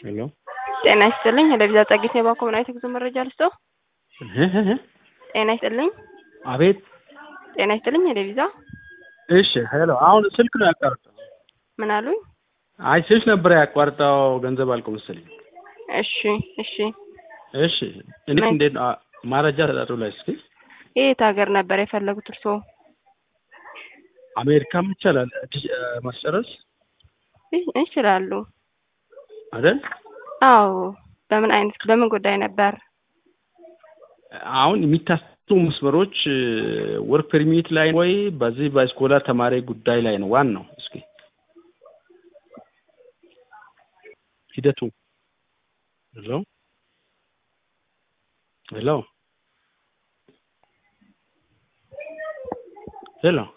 ሄሎ ጤና ይስጥልኝ። ለቪዛ ጸጊት የባንክ ኮምናዊት የጉዞ መረጃ ልስጦ። ጤና ይስጥልኝ። አቤት። ጤና ይስጥልኝ። ለቪዛ እሺ ሄሎ። አሁን ስልክ ነው ያቋርጠው። ምን አሉኝ? አይ ስልክ ነበር ያቋርጠው፣ ገንዘብ አልቆ መሰለኝ። እሺ እሺ። እሺ እኔ እንዴት ነው ማረጃ ተጣጡ ላይ እስኪ የት ሀገር ነበር የፈለጉት እርስዎ? አሜሪካም ይቻላል ማስጨረስ ይችላሉ አይደል? አዎ። በምን አይነት በምን ጉዳይ ነበር? አሁን የሚታሰቡ መስመሮች ወርክ ፐርሚት ላይ ወይ በዚህ በስኮላር ተማሪ ጉዳይ ላይ ነው ዋናው። እስኪ ሂደቱ ሄሎ ሄሎ ሄሎ